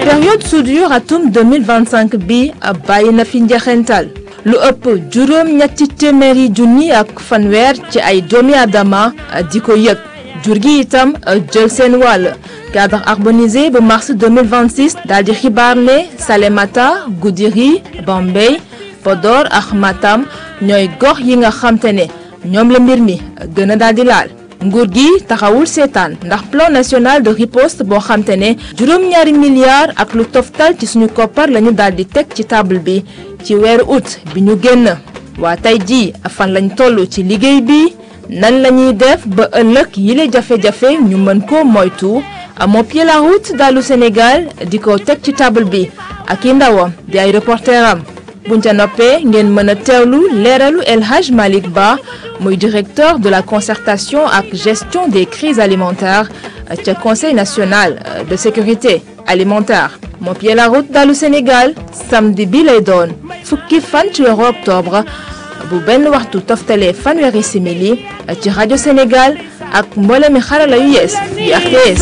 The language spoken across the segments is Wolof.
période soudure atum 2025 bi bàyyi na fi njeexental lu ëpp juróom ñetti téeméeri junni ak fanweer ci ay doomi aadama di ko yëg jur gi itam jël seen wàll cadre harmonisé bu mars 2026 daal di xibaar ne Salémata Goudiri Bambey Podor ak Matam ñooy gox yi nga xamte ne ñoom la mbir mi gën a daal di laal nguur gi taxawul seetaan ndax plan national de riposte boo xamte ne juróom-ñaari milliards ak lu toftal ci suñu koppar lañu daal di teg ci table bi ci weeru août bi ñu génn waa tey jii fan lañ toll ci liggéey bi nan la ñuy def ba ëllëg yile jafe-jafe ñu mën ko moytu moo pied la route dalu Sénégal di ko teg ci table bi ak i ndawam di ay reporter am buñ ca noppee ngeen mën a teewlu leeralu El Hadj Malick Ba muy directeur de la concertation ak gestion des crises alimentaires ca conseil national de sécurité alimentaire moo pied la route dalu Sénégal samedi bi lay doon fukki fan ci weeru octobre bu benn waxtu toftalee fanweeri simili ci rajo Sénégal ak mboole mi xarala yu yees yu RTS.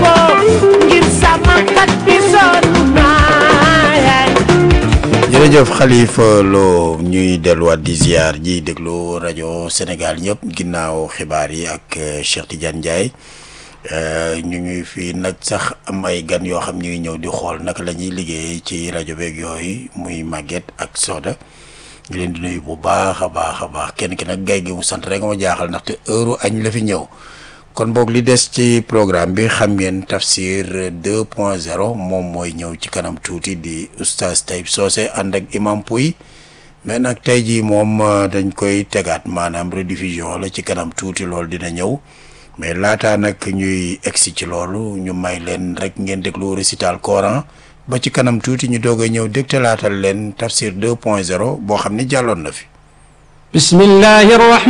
jërëjëf Khalifa Lo ñuy delluwaat di ziar ji déglu rajo Sénégal ñëpp ginnaaw xibaar yi ak Cheikh Tidiane Ndiaye ñu ngi fii nag sax am ay gan yoo xam ñu ngi ñëw di xool naka la ñuy liggéey ci rajo beeg yooyu muy Maguette ak Soda ñu leen di nuyu bu baax a baax a baax kenn ki nag gay gi mu sant rek ma jaaxal ndaxte heure añ la fi ñëw kon boog li des ci programme bi xam ngeen tafsir 2 point 0 moom mooy ñëw ci kanam tuuti di oustaz Taïb Socé ànd ak imam Pouy mais nag tey jii moom dañ koy tegaat maanaam rediffusion la ci kanam tuuti loolu dina ñëw mais laataa nag ñuy egsi ci loolu ñu may leen rek ngeen déglu récital Coran ba ci kanam tuuti ñu doog a ñëw dégtalaatal leen tafsir 2 point 0 boo xam ne jàlloon na fi bismillahi